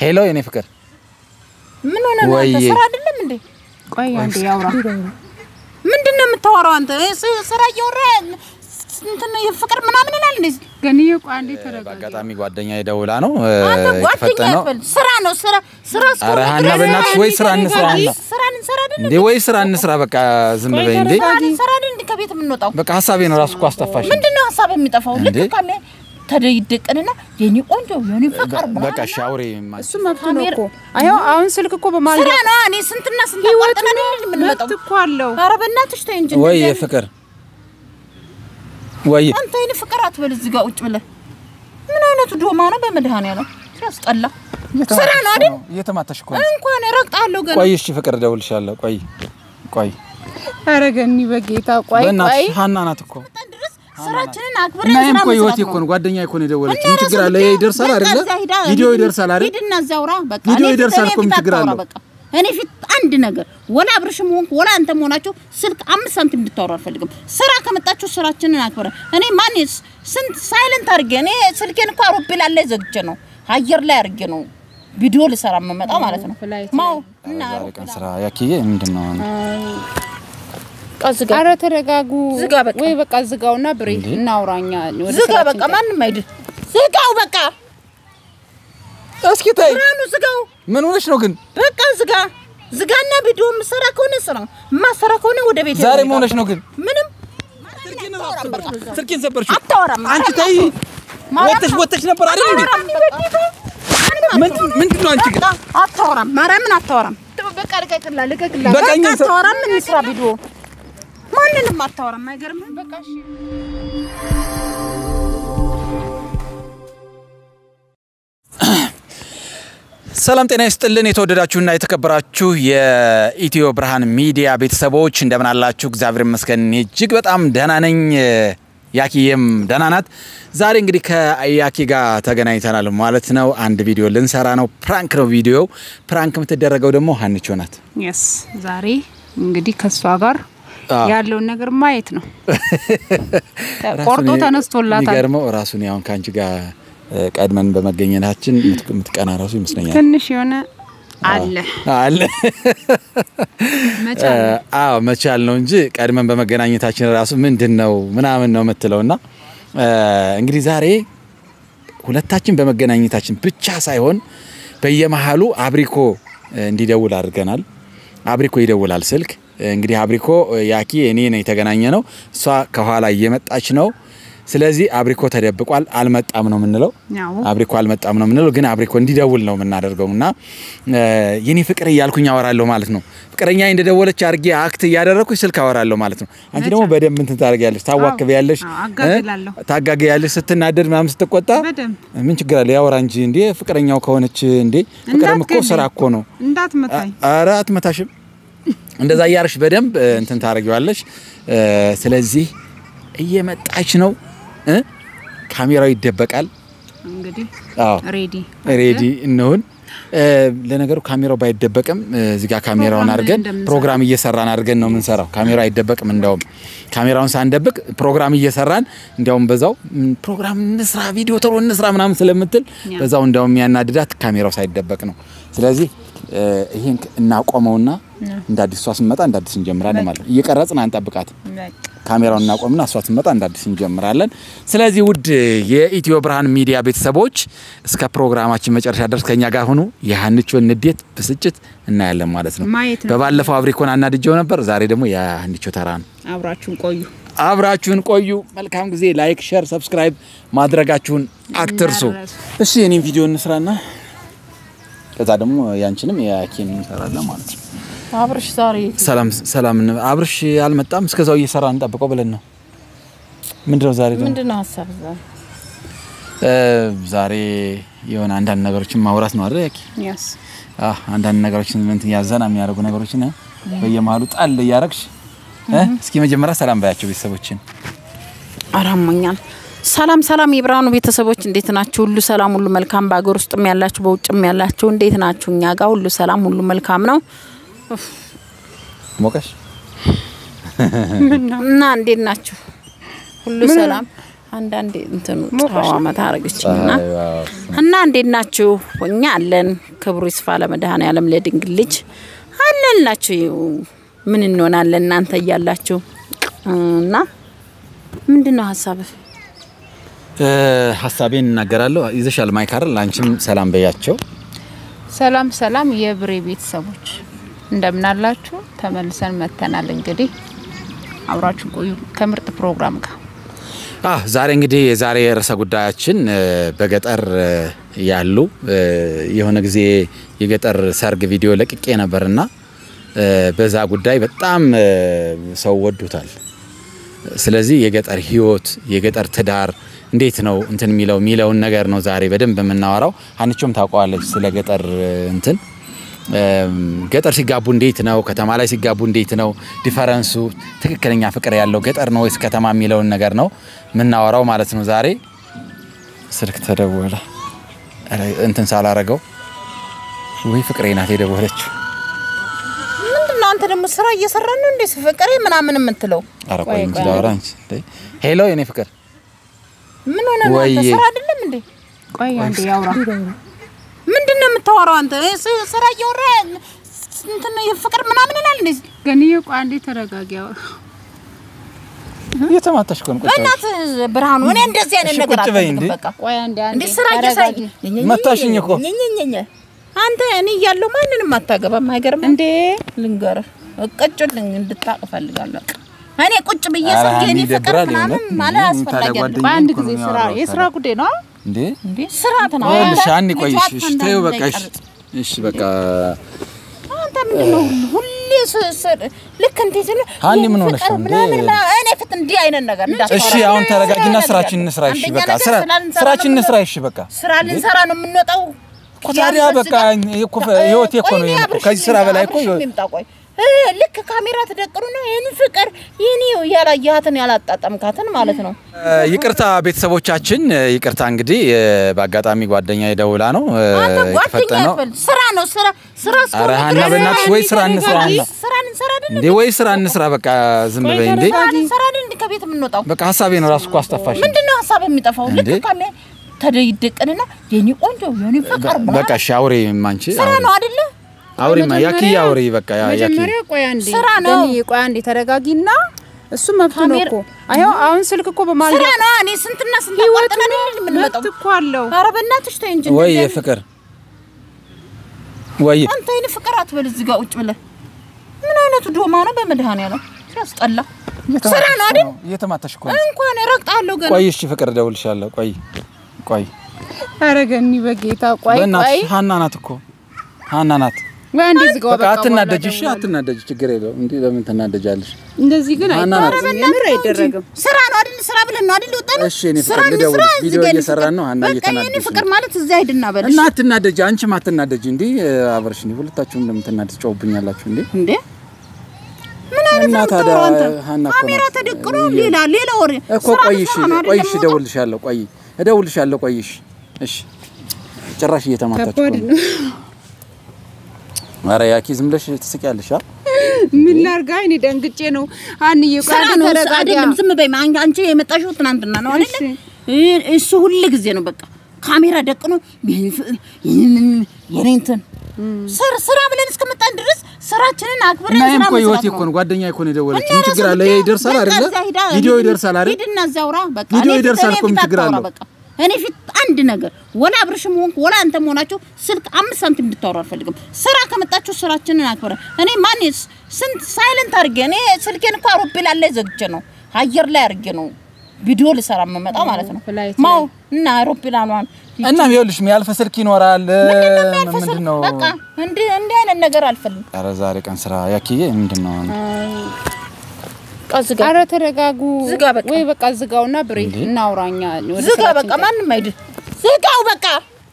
ሄሎ የኔ ፍቅር ምን ሆነ ነው አንተ? ወይዬ። ስራ አይደለም እንዴ? ቆይ አንዴ ያውራ። ምንድን ነው የምታወራው አንተ? ስ- ስራ እያወራ እንትን ፍቅር ምናምን ይላል እንዴ? ገንዬ ቆይ አንዴ ተረጋጋ። በአጋጣሚ ጓደኛ የደውላ ነው እ፣ አንተ ጓደኛ የተፈጠነው ያፈል ስራ ነው ስራ ስራ እስከሆነ ኧረ ሀና ድረስ በእናትሽ ወይ ስራ እንስራ ሀና ስራ እንሰራ አይደል እንዴ ወይ ስራ እንስራ በቃ ዝም በይ እንዴ ስራ እንሰራ አይደል እንዴ? ከቤት የምንወጣው በቃ ሀሳቤ ነው ራሱ እኮ አስጠፋሽ ምንድን ነው ሀሳብ የሚጠፋው? ልክ እንዴ? ካለ ተደይደቅንና የኔ ቆንጆ የኔ ፍቅር በቃ ሻውሬ እሱ መብቱ ነው እኮ። አየው አሁን ስልክ እኮ በማለት ስራ ነው። እኔ ስንትና ስንት አቋርጠን አይደል የምንመጣው? መብት እኮ አለው። ኧረ በእናትሽ ተይ እንጂ ወይ እንደዚህ ፍቅር ወይ አንተ አይነ ፍቅር አትበል እዚህ ጋር ቁጭ ብለህ። ምን አይነቱ ዶማ ነው በመድኃኒዓለም ሲያስጠላ። ስራ ነው አይደል? እየተማታሽ እኮ ነው እንኳን ረግጣለሁ ገና ቆይ እሺ ፍቅር እደውልልሻለሁ ቆይ ቆይ ኧረ ገኒ በጌታ ቆይ ቆይ በእናትሽ ሀና ናት እኮ ድረስ ስራችንን አክብረን እና ይሄም ስራ እኮ ህይወቴ መስራት እኮ ነው። ነው ጓደኛዬ እኮ ነው የደወለች እና ምን ችግር ራስህ አለ ብታይ ይሄ ይደርሳል በቃ አይደለ እዛ ሂዳ ቪዲዮ ሂድ- ይደርሳል አይደል ሂድና እዛ አውራ በቃ ቪዲዮ እኔ ፊት- ይደርሳል እኔ እኮ ምን ፊት ችግር አታውራ አለው? በቃ እኔ ፊት አንድ ነገር ወላ አብርሽም ሆንክ ወላ አንተም ሆናችሁ ስልክ አምስት ሳንቲም እንድታወሩ አልፈልግም። ስራ ከመጣችሁ ስራችንን አክብረን እኔ ማን ስንት ሳይለንት አድርጌ እኔ ስልኬን እኮ አውሮፕላን ላይ ዘግቼ ነው አየር ላይ አድርጌ ነው ቪዲዮ ልሰራ የምመጣው ማለት ነው። ፍላይት ማው እና ዛሬ ቀን ስራ ያኪዬ ምንድን ነው ዝጋ ኧረ ተረጋጉ። ዝጋ በቃ። ወይ በቃ ዝጋውና ብሬ እናውራኛ ወደ ዝጋ ስራችን በቃ ማንም አይድል ዝጋው በቃ እስኪ ታይ ብርሃኑ ዝጋው ምን ሆነሽ ነው ግን በቃ ዝጋ ዝጋና ቪዲዮ የምሰራ ከሆነ ስራ የማሰራ ከሆነ ወደ ቤት ዛሬ ምን ሆነሽ ነው ግን ምንም ስልኬን ሰበርሽው አታወራም አንቺ ታይ ወጥተሽ ወጥተሽ ነበር አይደል እንዴ ምንድን ምንድን ነው አንቺ ግን አታወራም ማርያምን አታወራም በቃ ልቀቅላ ልቀቅላ። በቃ በቃ እኛን ሰ- አታወራም እንስራ ቪዲዮ ማንንም አታወራም አይገርምም በቃ እሺ ሰላም ጤና ይስጥልን። የተወደዳችሁና የተከበራችሁ የኢትዮ ብርሃን ሚዲያ ቤተሰቦች እንደምን አላችሁ? እግዚአብሔር ይመስገን እኔ እጅግ በጣም ደህና ነኝ። ያኪዬም ደህና ናት። ዛሬ እንግዲህ ከያኪ ጋር ተገናኝተናል ማለት ነው። አንድ ቪዲዮ ልንሰራ ነው። ፕራንክ ነው ቪዲዮ። ፕራንክ የምትደረገው ደግሞ ሀንቾ ናት። የስ ዛሬ እንግዲህ ከእሷ ጋር አዎ። ያለውን ነገር ማየት ነው። ቆርጦ ራሱን ተነስቶላታል። የሚገርመው ራሱን ያሁን ከአንቺ ጋር እ፣ ቀድመን በመገኘታችን የምት- የምትቀና ራሱ ይመስለኛል ትንሽ የሆነ አለ አለ መቻል ነው። አዎ መቻል ነው እንጂ ቀድመን በመገናኘታችን ራሱ ምንድን ነው ምናምን ነው የምትለው ና እንግዲህ ዛሬ ሁለታችን በመገናኘታችን ብቻ ሳይሆን በየመሀሉ አብሪኮ እ፣ እንዲደውል አድርገናል። አብሪኮ ይደውላል ስልክ እንግዲህ አብሪኮ ያኪ እኔ ነው የተገናኘ ነው። እሷ ከኋላ እየመጣች ነው። ስለዚህ አብሪኮ ተደብቋል፣ አልመጣም ነው የምንለው። ያው አብሪኮ አልመጣም ነው የምንለው፣ ግን አብሪኮ እንዲደውል ነው የምናደርገው እና እ፣ የኔ ፍቅር እያልኩኝ አወራለሁ ማለት ነው። ፍቅረኛ እንደደወለች አድርጌ አክት እያደረግኩኝ ስልክ አወራለሁ ማለት ነው። አንቺ ደግሞ በደንብ እንትን ታደርጊያለሽ፣ ታዋክቢያለሽ፣ አዎ፣ አጋግላለሁ። እ፣ ታጋጊያለሽ ስትናደድ ምናምን ስትቆጣ በደንብ ምን ችግር አለ? ያወራ እንጂ እንዴ ፍቅረኛው ከሆነች እንዴ ፍቅርም እኮ እንዳትገለኝ። ስራ እኮ ነው። እንዳትመታኝ። ኧረ አትመታሽም። እንደዛ እያርሽ በደንብ እ፣ እንትን ታደርጊዋለሽ። እ፣ ስለዚህ እየመጣች ነው እ፣ ካሜራው ይደበቃል። እንግዲህ አዎ ሬዲ ሬዲ እንሁን። እ፣ ለነገሩ ካሜራው ባይደበቅም እ፣ እዚህ ጋር ካሜራውን ፕሮግራም አድርገን እንደምንሰራ። ፕሮግራም እየሰራን አድርገን ነው የምንሰራው። ካሜራው አይደበቅም። እንደውም ካሜራውን ሳንደብቅ ፕሮግራም እየሰራን እንዲያውም በዛው ም፣ ፕሮግራም እንስራ፣ ቪዲዮ ቶሎ እንስራ ምናምን ስለምትል ያ። በዛው እንዲያውም የሚያናድዳት ካሜራው ሳይደበቅ ነው። ስለዚህ እ፣ ይሄን እናቆመውና እንደ አዲስ እሷ ስንመጣ እንደ አዲስ እንጀምራለን ማለት ነው። እየቀረጽን አንጠብቃት። ካሜራውን እናቆምና እሷ ትመጣ እንደ አዲስ እንጀምራለን። ስለዚህ ውድ የኢትዮ ብርሃን ሚዲያ ቤተሰቦች እስከ ፕሮግራማችን መጨረሻ ድረስ ከኛ ጋር ሁኑ። የሀንቾን ንዴት፣ ብስጭት እናያለን ማለት ነው። ማየት ነው። በባለፈው አብሪኮን አናድጀው ነበር። ዛሬ ደግሞ የሀንቾ ተራ ነው። አብራችሁን ቆዩ። አብራችሁን ቆዩ። መልካም ጊዜ። ላይክ፣ ሼር፣ ሰብስክራይብ ማድረጋችሁን አትርሱ። እንዳትረሱ። እሺ የኔም ቪዲዮ እንስራና ከዛ ደግሞ ያንቺንም የኪን እንሰራለን ማለት ነው። አብርሽ ዛሬ ሰላም ሰላም። አብርሽ አልመጣም። እስከዛው እየሰራ እንጠብቀው ብለን ነው። ምንድነው ዛሬ ደግሞ ምንድን ነው ሀሳብ ዛሬ እ፣ ዛሬ የሆነ አንዳንድ ነገሮችን ማውራት ነው አይደል? ያኪ የስ አህ አንዳንድ ነገሮችን ምን ያዘና የሚያደርጉ ነገሮችን እ፣ በየመሀሉ ጣል እያረግሽ እ፣ እስኪ መጀመሪያ ሰላም ባያቸው ቤተሰቦችን። አራሞኛል ሰላም ሰላም የብርሃኑ ቤተሰቦች እንዴት ናችሁ? ሁሉ ሰላም፣ ሁሉ መልካም። በሀገር ውስጥም ያላችሁ በውጭም ያላችሁ እንዴት ናችሁ? እኛ ጋር ሁሉ ሰላም፣ ሁሉ መልካም ነው ሞቀሽ እና እንዴት ናችሁ? ሁሉ ሰላም። አንዳንዴ እንትኑ ፀሐዋ መታ አረገችኝና ፀሐይ፣ ዋው። እና እንዴት ናችሁ? እኛ አለን። ክብሩ ይስፋ ለመድኃኔዓለም ለድንግል ልጅ አለንላችሁ። ምን እንሆናለን እናንተ እያላችሁ እና ምንድን ነው ሀሳብህ? እ፣ ሀሳቤን እናገራለሁ። ይዘሻል ማይክ አይደል? አንቺም ሰላም በያቸው። ሰላም ሰላም የብሬ ቤተሰቦች እንደምን አላችሁ? ተመልሰን መተናል። እንግዲህ አብራችሁ ቆዩ ከምርጥ ፕሮግራም ጋር። አህ ዛሬ እንግዲህ የዛሬ ርዕሰ ጉዳያችን እ፣ በገጠር እ፣ ያሉ እ፣ የሆነ ጊዜ የገጠር ሰርግ ቪዲዮ ለቅቄ ነበርና እ፣ በዛ ጉዳይ በጣም እ፣ ሰው ወዱታል። ስለዚህ የገጠር ህይወት የገጠር ትዳር እንዴት ነው እንትን የሚለው የሚለውን ነገር ነው ዛሬ በደንብ የምናወራው። ሀንቾም ታውቀዋለች ስለ ገጠር እ፣ እንትን እም፣ ገጠር ሲጋቡ እንዴት ነው፣ ከተማ ላይ ሲጋቡ እንዴት ነው ዲፈረንሱ፣ ትክክለኛ ፍቅር ያለው ገጠር ነው ወይስ ከተማ የሚለውን ነገር ነው የምናወራው ማለት ነው ዛሬ። ስልክ ተደወለ። ኧረ እንትን ሳላረገው ወይ ፍቅሬ ናት የደወለችው። ምንድን ነው አንተ ደግሞ ስራ እየሰራ ነው እንዴ? ፍቅሬ ምናምን የምትለው ኧረ ቆይ እንጂ ላውራ እንጂ። ሄሎ የኔ ፍቅር ምን ሆነ ነው? አንተ ወይዬ። ስራ አይደለም እንዴ? ቆይ አንዴ ያውራ። ምንድን ነው የምታወራው አንተ? እ፣ ስ- ስራ እያወራ እንትን ፍቅር ምናምን ይላል እንዴ? ገንዬ ቆይ አንዴ ተረጋጊ። ያውራ እየተማታሽ እኮ ነው ቁጭ ብለሽ። በእናትህ ብርሃኑ፣ እኔ እንደዚህ አይነት እሺ፣ ነገር ቁጭ በይ አልፈልግም። እንዴ። በቃ ቆይ አንዴ አንዴ እንዴ ስራ እየሰራ ተረጋጊ። መታሽኝ እኮ። ኘኘኘኘ። አንተ እኔ እያለሁ ማንንም አታገባም። አይገርም እንዴ ልንገርህ፣ እቅጩልኝ እንድታቅ እፈልጋለሁ። እኔ ቁጭ ብዬ ኧረ ስልክ ሀኒ የኔ ፍቅር ይደብራል ምናምን የእውነት። ማለት እንዴ፣ አስፈላጊ ታዲያ አይደለም። ጓደኛዬ በአንድ እኮ ነው ጊዜ ስራ የሚያወራው የስራ ታዲያ። ጉዳይ ነው። እንዴ እንዴ ስርዓት ነው። ይኸውልሽ ሀኒ አንተ ቆይ ልጅ እሺ፣ እሺ፣ አንተ ተይው በቃ እሺ፣ እንዳይቀርጽ። እሺ በቃ አንተ ምንድን ነው ሁሌ ስ- ስ- ልክ እንዴት ነው ሀኒ ይሄን ምን ሆነሽ ፍቅር ነው እንዴ? ምናምን ምናምን፣ እኔ ፊት እንዲህ አይነት ነገር እንዳታወራ። እሺ አሁን ተረጋጊና ስራ ስራችን ነገር እንስራ። እሺ አንደኛ በቃ ነገር ስራ ስራ ልንሰራ ስራችን ነው እንስራ። እሺ በቃ ስራ ልንሰራ ነው የምንወጣው። እኮ ታዲያ ያንተ በቃ እዚህ ጋር- ይሄ እኮ ህይወቴ እኮ ነው ቆይ ይሄ እኮ። አብርሽ ከዚህ ስራ ይምጣ፣ በላይ እኮ አብርሽ ይምጣ፣ ቆይ እ፣ ልክ ካሜራ ተደቅኑና ይህን ፍቅር ይህን ያላየሃትን ያላጣጠምካትን ማለት ነው። እ፣ ይቅርታ ቤተሰቦቻችን፣ እ፣ ይቅርታ እንግዲህ እ፣ በአጋጣሚ ጓደኛ የደውላ ነው እ፣ አንተ ጓደኛ የተፈጠነ ነው። ያትበል ስራ ነው ስራ ስራ እስከሆነ ኧረ ሀና ድረስ በእናትሽ ወይ ስራ እንስራ ሀና ስራ ልንሰራ አይደል እንዴ ወይ ስራ እንስራ በቃ ዝም በይ እንዴ ስራ ልንሰራ አይደል እንዴ ከቤት የምንወጣው በቃ ሀሳቤ ነው ራሱ እኮ አስጠፋሽ ምንድን ነው ሀሳብ የሚጠፋው? ልክ እንዴ? ካሜ ተደይደቅንና የኔ ቆንጆ የኔ ፍቅር በቃ እሺ አውሪ ማንቺ ስራ ነው አይደለ? አውሪማ ያኪ አውሪ በቃ ያ- ያኪ መጀመሪያ ቆይ አንዴ ስራ ነው። ገንዬ ቆይ አንዴ ተረጋጊና እሱ መብቱ ነው ካሜራ- እኮ አሁን አሁን ስልክ እኮ በማለት ስራ ነው። እኔ ስንትና ስንት ህይወቱ አቋርጠን ነው አይደል የምንመጣው? መብት እኮ አለው። ኧረ በእናትሽ ተይ እንጂ ወይ እንደዚህ ፍቅር ወይ አንተ አይነ ፍቅር አትበል እዚህ ጋር ቁጭ ብለህ ምን አይነቱ ዶማ ነው በመድኃኒዓለም ሲያስጠላ ስራ ነው አይደል እየተማታሽ እኮ ነው። እንኳን እረግጣለሁ ገና ቆይ እሺ ፍቅር እደውልልሻለሁ ቆይ ቆይ ኧረ ገኒ በጌታ ቆይ ቆይ በእናትሽ ሀና ናት እኮ ሀና ናት ወይ አንዴ ዝጋው በቃ በቃ አትናደጅ በኋላ እሺ እደውላለሁ። አትናደጅ ችግር የለውም እንዴ ለምን ትናደጃለሽ እንደዚህ ግን ሀና ናት። አይደረግም የምር አይደረግም ስራ ነው አይደል ስራ ብለን ነው አይደል ወጣን እሺ እኔ ፍቅር ልደውልልሽ ቪዲዮ እየሰራን ነው ሀና በቃ የኔ እየተናደደች ፍቅር ነው ማለት እዚህ አይድና በልሽ እና አትናደጅ አንቺም አትናደጅ እንዴ አብረሽ እንዴ ሁለታችሁም እንደምትናደጅ ጨውብኛላችሁ እንዴ እንዴ ምን አይነት እና ነው ታዲያ የምታወራው አንተ? ሀና እኮ ካሜራ ናት። ተደቅኖ ሌላ ሌላ ወሬ እኮ ስራ ቆይ ነው እሺ ስራ ነው ቆይ አይደለም እሺ የምወጣው? እደውልልሻለሁ ቆይ እደውልልሻለሁ ቆይ እሺ እሺ ጭራሽ እየተማታች ከባድ እኮ ነው ነው ኧረ ያኪ ዝም ብለሽ ትስቂያለሽ አ ምን ላርጋ እኔ ደንግጬ ነው አንዬ ቆይ ስራ አንዴ ነው ተረጋጋ አይደለም ዝም በይ አን- አንቺ የመጣሽው ትናንትና ነው አይደለ እሺ። እ- እሱ ሁል ጊዜ ነው በቃ ካሜራ ደቅኖ ይህንን የኔ እንትን ስር ስራ ብለን እስከመጣን ድረስ ስራችንን አክብረን እና ይሄም ስራ እኮ ህይወቴ መስራት እኮ ነው ነው ጓደኛዬ እኮ ነው የደወለች እና ምን ችግር ራሱ አለ ጉዳይ ይደርሳል በቃ አይደለ እዛ ሂዳ ቪዲዮ ሂድ- ይደርሳል አይደል ሂድና እዚያ አውራ በቃ ቪዲዮ እኔ ፊት- ይደርሳል እኔ እኮ ምን ፊት ችግር አታውራ አለው? በቃ እኔ ፊት አንድ ነገር ወላ አብርሽም ሆንክ ወላ አንተ መሆናችሁ ስልክ አምስት ሳንቲም እንድታወሩ አልፈልግም። ስራ ከመጣችሁ ስራችንን አክብረ እኔ ማን ስንት ሳይለንት አድርጌ እኔ ስልኬን እኮ አውሮፕላን ላይ ዘግቼ ነው አየር ላይ አድርጌ ነው ቪዲዮ ልሰራ የምመጣው ማለት ነው። ፍላይት ማው እና አውሮፕላኗን እና ይኸውልሽ የሚያልፍ ስልክ ይኖራል ያልፈሰል ምንድን ነው በቃ እንዲህ እንዲህ አይነት ነገር አልፈልግም። ኧረ ዛሬ ቀን ስራ ያኪዬ ምንድን ነው ዝጋ ኧረ ተረጋጉ ዝጋ በቃ። ወይ በቃ ዝጋውና ብሬ እናውራኛ ወደ ዝጋ ስራችን በቃ ማንም አይድ ዝጋው በቃ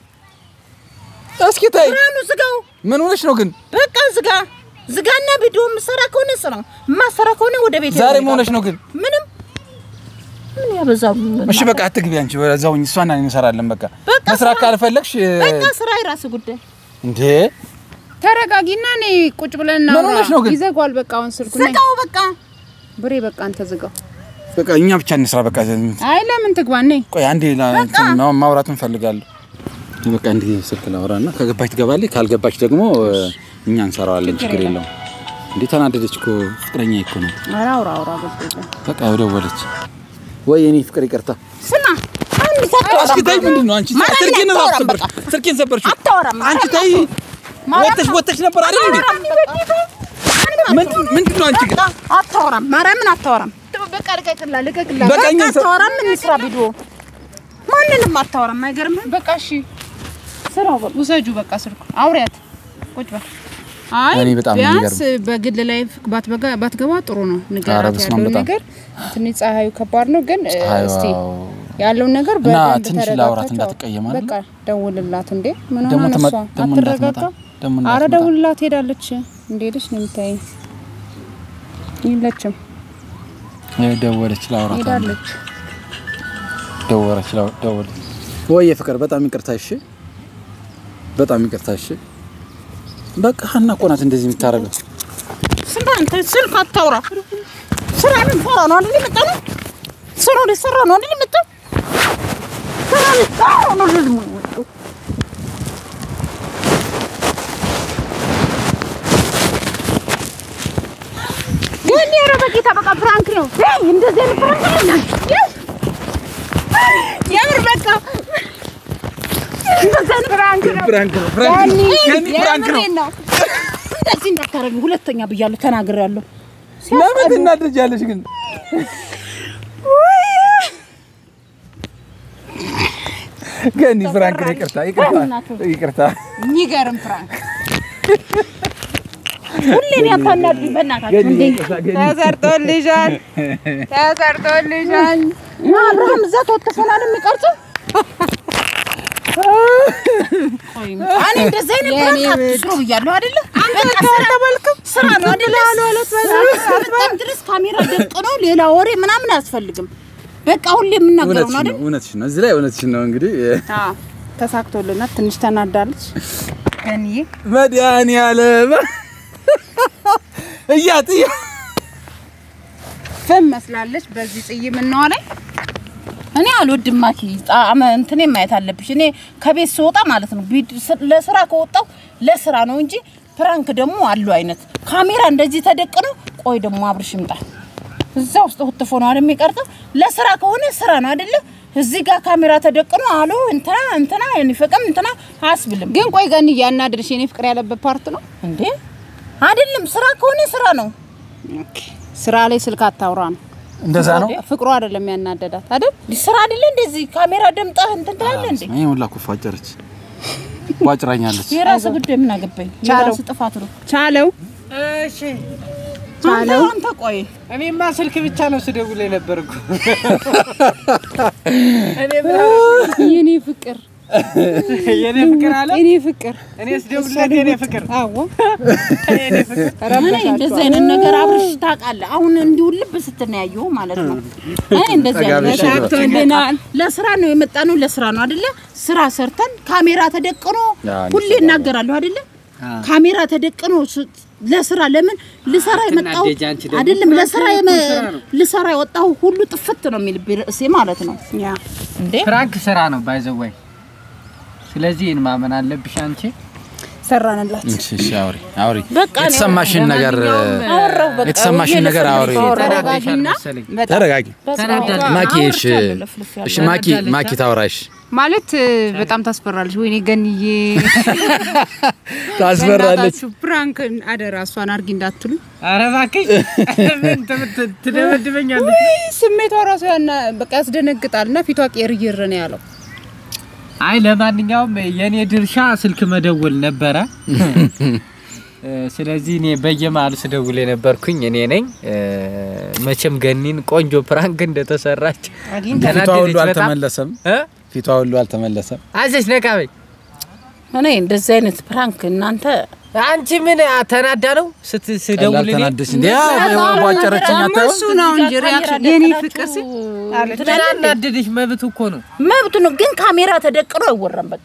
እስኪ ታይ ብርሃኑ ዝጋው ምን ሆነሽ ነው ግን በቃ ዝጋ ዝጋና ቪዲዮ የምሰራ ከሆነ ስራ የማሰራ ከሆነ ወደ ቤት ዛሬ ምን ሆነሽ ነው ግን ምንም ምን ያበዛሉ እሺ በቃ አትግቢ አንቺ እዛው እሷና እኔ እንሰራለን በቃ በቃ መስራት ስራ- ካልፈለግሽ በቃ ስራ የራስ ጉዳይ እንዴ ተረጋጊና እኔ ቁጭ ብለን ምን ሆነሽ ነው ግን? ይዘጓል በቃ አሁን ስልኩ ነይ ዝጋው በቃ ብሬ በቃ አንተ ዝጋው በቃ እኛ ብቻ እንስራ። በቃ አይ ለምን ትግባ ነይ ቆይ አንዴ ላ- እንትን ማ- ማውራት እንፈልጋለሁ። በቃ እንዲህ ስልክ ላውራና ከገባች ትገባለች፣ ካልገባች ደግሞ እ፣ እኛ እንሰራዋለን። ችግር የለውም። እንዴ ተናደደች እኮ ፍቅረኛ እኮ ነው። ኧረ አውራ አውራ ገብቶኛል በቃ ደወለች። ወይ የኔ ፍቅር ይቅርታ። ስማ አንድ ሰዓት እስኪ ተይ፣ ምንድን ነው አንቺ? ማርያምን ስልኬን ራሱ አታወራም ሰበርሽ፣ በቃ። ስልኬን ሰበርሽው። አታወራም። አንቺ ተይ፣ ወተሽ ወተሽ ነበር አይደል እንዴ? ምንድን ምንድን ነው አንቺ ግን? አታወራም። ማርያምን አታወራም። በቃ ልቀቅላ ልቀቅላ በቃ እኛ በቃ አታወራም። እንስራ ቪዲዮ ማንንም አታወራም። አይገርምህም? በቃ እሺ ስራው በቃ ውሰጁ በቃ ስልኩ አውሪያት ቁጭ በል አይ እኔ በጣም ነው ቢያንስ በግል ላይ ባትበጋ ባትገባ ጥሩ ነው ንገራት በስመ አብ ያለውን በጣም። ነገር ትንሽ ፀሐዩ ከባድ ነው ግን እ፣ ፀሐዩ እስቲ አዎ። ያለውን ነገር እና በደንብ ትንሽ ተረጋግታችሁ ላውራት አውሩ። እንዳትቀየም አይደል? በቃ ደውልላት እንዴ ምን ደግሞ ሆነ ትመ- እሷ ደግሞ እንዳትመጣ፣ አትረጋጋ ደግሞ አረ እንዳትመጣ። ደውልላት ሄዳለች እንደሄደች ነው የምታየኝ የለችም እ፣ ደወለች፣ ላውራት አንዴ። ሄዳለች ደወለች፣ ላው- ደወለች። ወይ ፍቅር በጣም ይቅርታ እሺ፣ በጣም ይቅርታ እሺ። በቃ ሀና እኮ ናት እንደዚህ የምታደርገው። ስንት አንተ ስልክ አታውራ። ስራ ልንሰራ ነው አይደል የመጣነው? ስራ ሊሰራ ነው አይደል የመጣው? ስራ ሊሰራ ነው አይደል የመጣው? ግን ኧረ በጌታ በቃ ፍራንክ ነው። አይ እንደዚህ አይነት ፍራንክ ነው። የምር በቃ እንደዚህ አይነት ፍራንክ ነው። ፍራንክ ነው፣ ፍራንክ ነው፣ ገኒ ፍራንክ ነው። የምሬን ነው። እንደዚህ እንዳታረጊ ሁለተኛ ብያለሁ፣ ተናግሬያለሁ። ለምን ትናደጃለሽ ግን? ገኒ ፍራንክ ነው። ይቅርታ፣ ይቅርታ፣ ይቅርታ። የሚገርም ፍራንክ ሁሌ ነው ያታናዱኝ። በእናታችሁ እንዴ ተሰርቶልሻል ተሰርቶልሻል እና አብርሃም እዛ ተወጥፎናል የሚቀርጸው እኔ እንደዚህ አይነት ፕራንክ አትስሩ ብያለሁ አይደለ? በቃ ስራ ስራ ነው አይደለ? በጣም ድረስ ካሜራ ደቅኖ ሌላ ወሬ ምናምን አያስፈልግም። በቃ ሁሌ የምናገረው ነው እውነትሽን አይደል? ነው፣ እውነትሽን ነው። እዚህ ላይ እውነትሽን ነው። እንግዲህ ተሳክቶልናት ትንሽ ተናዳለች ገንዬ መድኃኒዓለም እያት እያ ፍም መስላለች በዚህ ጽይም እናዋ ላይ እኔ አልወድም ማኪ ጣዕመ እንትኔ ማየት አለብሽ። እኔ ከቤት ስወጣ ማለት ነው ቢድ- ስ- ለስራ ከወጣው ለስራ ነው እንጂ ፕራንክ ደግሞ አለው አይነት ካሜራ እንደዚህ ተደቅኖ ቆይ ደግሞ አብርሽ ይምጣ እዛ ውስጥ ሁትፎ ነው አይደል የሚቀርጠው። ለስራ ከሆነ ስራ ነው አይደለ? እዚህ ጋር ካሜራ ተደቅኖ አሎ እንትና እንትና ፍቅም እንትና አያስብልም ግን ቆይ ገንዬ ያናድርሽ የኔ ፍቅር ያለበት ፓርት ነው እንዴ አይደለም። ስራ ከሆነ ስራ ነው። ስራ ላይ ስልክ አታውራ ነው እንደዛ ነው። ፍቅሩ አይደለም ያናደዳት አይደል ስራ አይደለ እንደዚህ ካሜራ ደምጠህ እንትን ትላለህ እንዴ? ይሄ ሁላ እኮ ፏጨረች፣ ቧጭራኛለች። የራስ ጉዳይ ምን አገባኝ? ቻለው። የራስ ጥፋት ነው። ቻለው እሺ አንተ አንተ ቆይ እኔማ ስልክ ብቻ ነው ስደውል የነበርኩ። እኔ የኔ ፍቅር የኔ ፍቅር አለ የኔ ፍቅር እኔ ስደውልለት የኔ ፍቅር አዎ የኔ ፍቅር እኔ እንደዚህ አይነት ነገር አብርሽ ታውቃለህ። አሁን እንዲሁ ልብ ስትናያየው ማለት ነው። እኔ እንደዚህ አይነት ጠጋብሽ ነገር ተወልደናል። ለስራ ነው የመጣ ነው፣ ለስራ ነው አይደለ? ስራ ሰርተን ካሜራ ተደቅኖ አዎ፣ ሁሌ እናገራለሁ አይደለ? ካሜራ ተደቅኖ ስ- ለስራ ለምን ልሰራ የመጣው አትናደጂ አንቺ ደግሞ። አይደለም ለስራ የመ- ስራ ነው። ልሰራ የወጣው ሁሉ ጥፍት ነው የሚል ርዕሴ ማለት ነው ያ እንዴ። ፍራንክ ስራ ነው ባይዘወይ። ስለዚህ ይህን ማመን አለብሽ አንቺ። ሰራንላት እሺ፣ እሺ፣ አውሪ አውሪ። በቃ እኔ የተሰማሽን ነገር አወራሁ በቃ የተሰማሽን ነገር አውሪ። ተናደሻል መሰለኝ። ተረጋጊ ተናዳለች። ማኪ። እሺ፣ እሺ፣ ማኪ ማኪ ታውራሽ ማለት በጣም ታስፈራለች። ወይኔ ገንዬ ታስፈራለች። በእናታችሁ ፕራንክ አደራ እሷን አርጊ እንዳትሉ። ኧረ እባክሽ ምን ትምት- ትደበድበኛለች? ውይ ስሜቷ ራሱ ያና በቃ ያስደነግጣል። እና ፊቷ ቄርይር ነው ያለው። አይ ለማንኛውም የኔ ድርሻ ስልክ መደወል ነበረ። እ፣ ስለዚህ እኔ በየመሀሉ ስደውል የነበርኩኝ እኔ ነኝ። እ፣ መቼም ገኒን ቆንጆ ፕራንክ እንደተሰራች ፊቷ ተናደደች ሁሉ በጣም። አልተመለሰም። እ? ፊቷ ሁሉ አልተመለሰም። አዘሽ ነቃ በይ። እኔ እንደዚህ አይነት ፕራንክ እናንተ አንቺ ምን ተናዳ ነው ስትደውል እኔ? ላልተናደሽ እንዴ? ቧጨረችኝ አታየው? እሱ ነው እንጂ ሪያክሽን የኔ ፍቅር ሲል ምን አናደደሽ? መብት እኮ ነው። መብቱ ነው፣ ግን ካሜራ ተደቅኖ አይወራም። በቃ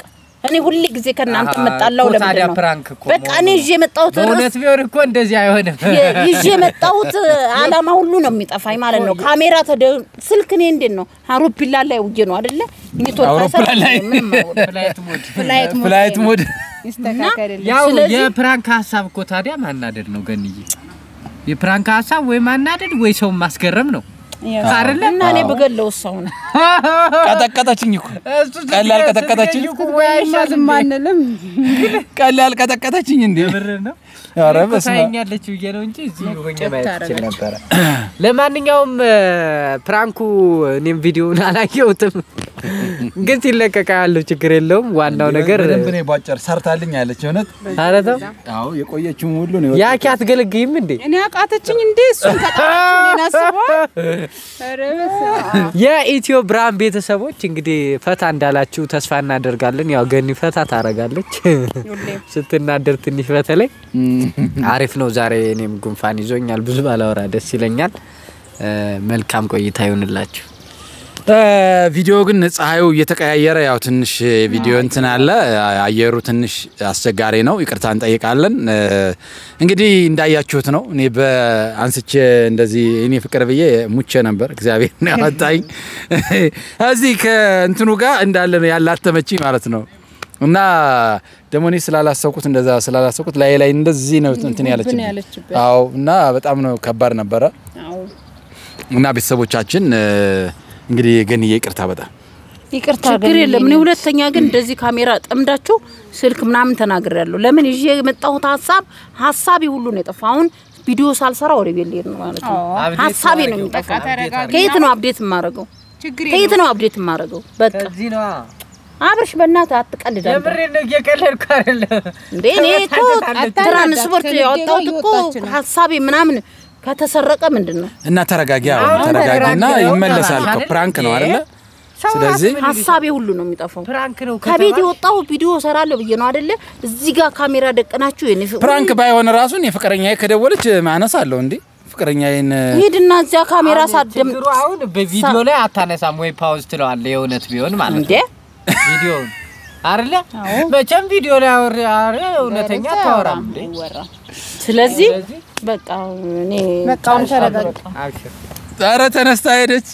እኔ ሁል ጊዜ ከእናንተ አሃ፣ መጣላው እኮ ታዲያ ለምንድን ነው? ፕራንክ እኮ በቃ እኔ መሆኑ ይዤ የመጣሁት ርዕስ በእውነት ቢሆን እኮ እንደዚህ አይሆንም። የ- ይዤ የመጣሁት አላማ ሁሉ ነው የሚጠፋኝ ማለት ነው። ካሜራ ተደ ስልክ እኔ እንዴት ነው አውሮፕላን ላይ ውዬ ነው አይደለ? ኔትወርክ አውሮፕላን አይሰራም፣ ላይ? ምንም አይሆንም። ፍላይት ሞድ ፍላይት ሞድ ፍላይት ሞድ ይስተካከልልኝ። ያው ስለዚህ- የፕራንክ ሀሳብ እኮ ታዲያ ማናደድ ነው ገንዬ። የፕራንክ ሀሳብ ወይ ማናደድ ወይ ሰው ማስገረም ነው አይደለ? እና እኔ ብገለው ሰው ነው ቀጠቀጠችኝ እኮ እሱ ቀላል ቀጠቀጠችኝ ስትገኝ እኮ ወይ እኛ ዝም አንልም። ቀላል ቀጠቀጠችኝ እንዴ ብር ነው ኧረ እኔ እኮ በስመ አብ። ታየኛለች ብዬ ነው እንጂ እዚህ ሆኜ ማየት እችል ነበረ። ለማንኛውም እ፣ ፕራንኩ እኔም ቪዲዮውን አላየሁትም፣ ግን ሲለቀቃ ያለው ችግር የለውም። ዋናው ነገር በደንብ ነው የቧጨር ሰርታልኝ ያለች እውነት ኧረ ተው አዎ የቆየችውን ሁሉ ነው ያኪ አትገለግይም እንዴ? እኔ አቃተችኝ እንዴ እሱን ከጣችሁ እኔን አስበዋል። ኧረ በስመ አብ። የኢትዮ ብርሃን ቤተሰቦች እንግዲህ ፈታ እንዳላችሁ ተስፋ እናደርጋለን። ያው ገኒ ፈታ ታረጋለች ስትናደር ትንሽ በተለይ አሪፍ ነው። ዛሬ እኔም ጉንፋን ይዞኛል፣ ብዙ ባላወራ ደስ ይለኛል። እ፣ መልካም ቆይታ ይሆንላችሁ። እ፣ ቪዲዮ ግን ፀሐዩ እየተቀያየረ ያው ትንሽ ቪዲዮ እንትን አለ አየሩ ትንሽ አስቸጋሪ ነው። ይቅርታ እንጠይቃለን። እ፣ እንግዲህ እንዳያችሁት ነው። እኔ በአንስቼ እንደዚህ እኔ ፍቅር ብዬ ሙቼ ነበር። እግዚአብሔር ነው ያወጣኝ እዚህ ከእንትኑ ጋር እንዳለ ነው ያላተመችኝ ማለት ነው። እና ደግሞ እኔ ስላላሰብኩት እንደዛ ስላላሰብኩት ላይ ላይ እንደዚህ ነው እንትን ያለችብኝ። ያለችበት። አዎ እና በጣም ነው ከባድ ነበረ። አዎ እና ቤተሰቦቻችን እ፣ እንግዲህ ገንዬ ይቅርታ በጣም ይቅርታ ችግር የለም። እኔ ሁለተኛ ግን እንደዚህ ካሜራ ጠምዳችሁ ስልክ ምናምን ተናግሬያለሁ። ለምን ይዤ የመጣሁት ሀሳብ ሀሳቤ ሁሉ ነው የጠፋ። አሁን ቪዲዮ ሳልሰራ ወደ ቤት ልሄድ ነው ማለት ነው። አብዴት ሀሳቤ ነው ማድረግ የሚጠፋ። በቃ ተረጋግና። ከየት ነው አብዴት የማደርገው? ችግር ከየት ነው አብዴት የማደርገው? በቃ ከዚህ ነዋ። አብርሽ በእናትህ አትቀልድ አንተ። የምሬን ነው፣ እየቀለድኩ አይደለም። እንዴ እኔ እኮ አታናዳት። ትራንስፖርት ከንግዴ ያወጣሁት ጋር እኮ እየወጣች ነው። ሀሳቤ ምናምን ከተሰረቀ ምንድን ነው እና ተረጋጊ። አዎ አሁን ተረጋጊና ተረጋጊ። ይመለሳል እኮ አይደል? ፕራንክ ነው ይሄ አይደለ? ሰው ስለዚህ ራሱ ምን ሀሳቤ ሁሉ ነው የሚጠፋው። ፕራንክ ነው ከቤት ከተባለ የወጣሁ ቪዲዮ ሰራለሁ ብዬ ነው አይደለ? እዚህ ጋር ካሜራ ደቅናችሁ የኔ ፍቅር ፕራንክ ባይሆን ራሱን የፍቅረኛዬ ከደወለች ማነስ አለው እንዴ ፍቅረኛዬን ሂድና እዚያ ካሜራ ሳደም ችግሩ አሁን በቪዲዮ ላይ አታነሳም ወይ ፓውዝ ትለዋለህ። የእውነት ቢሆን ማለት እንዴ ነው ቪዲዮውን አይደለ? መቼም ቪዲዮ ላይ አውሪ አረ እውነተኛ አታወራም እንዴ? ስለዚህ ስለዚህ በቃ እኔ በቃ አሁን ተረጋጋ። አብሽር። ኧረ ተነስታ ሄደች።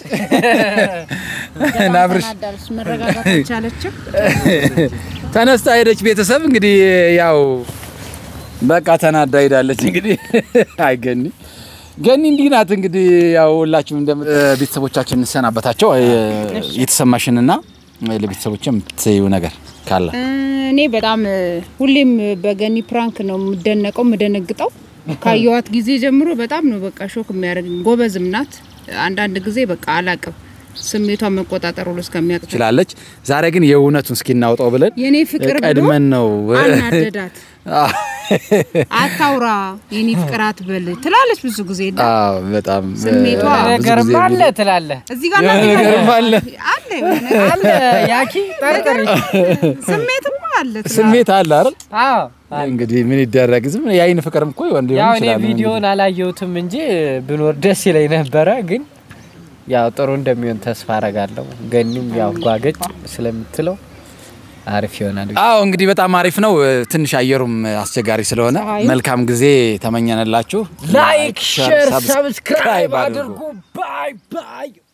ናብርሽ ተናዳለች፣ መረጋጋት አልቻለችም። ተነስታ ሄደች። ቤተሰብ እንግዲህ ያው በቃ ተናዳ ሄዳለች። እንግዲህ አይገኒ ገኒ እንዲህ ናት። እንግዲህ ያው ሁላችሁም እንደም ቤተሰቦቻችን እንሰናበታቸው የተሰማሽንና ለቤተሰቦች የምትይው ነገር ካለ እኔ በጣም እ፣ ሁሌም በገኒ ፕራንክ ነው የምደነቀው የምደነግጠው። ካየዋት ጊዜ ጀምሮ በጣም ነው በቃ ሾክ የሚያደርግ ጎበዝም ናት። አንዳንድ ጊዜ በቃ አላቅም ስሜቷን መቆጣጠር ሁሉ እስከሚያቅት ትችላለች። ዛሬ ግን የእውነቱን እስኪ እናውጣው ብለን የኔ ፍቅር ብሎ ቀድመን ነው አናደዳት። አታውራ የኔ ፍቅር አትበል ትላለች ብዙ ጊዜ እና አዎ በጣም ስሜቷ ብዙ ጊዜ ነገርማ አለ ትላለህ። እዚህ ጋር የሆነ እናቴ ነገርም አለ አለ የሆነ ነገር አለ ያኪ ጠርጥሪ። ስሜትም አለ ትላለች። ስሜት አለ አይደል? አዎ እንግዲህ ምን ይደረግ ዝም የአይን ፍቅርም እኮ ወንድ ሊሆን ያው እኔ ይችላል። ቪዲዮውን አላየሁትም እንጂ ብኖር ደስ ይለኝ ነበረ። ግን ያው ጥሩ እንደሚሆን ተስፋ አረጋለሁ። ገኒም ያው ጓገጭ ስለምትለው አሪፍ ይሆናል። አዎ እንግዲህ በጣም አሪፍ ነው። ትንሽ አየሩም አስቸጋሪ ስለሆነ መልካም ጊዜ ተመኘንላችሁ። ላይክ፣ ሼር፣ ሰብስክራይብ ሰብስክራይብ አድርጉ። ባይ ባይ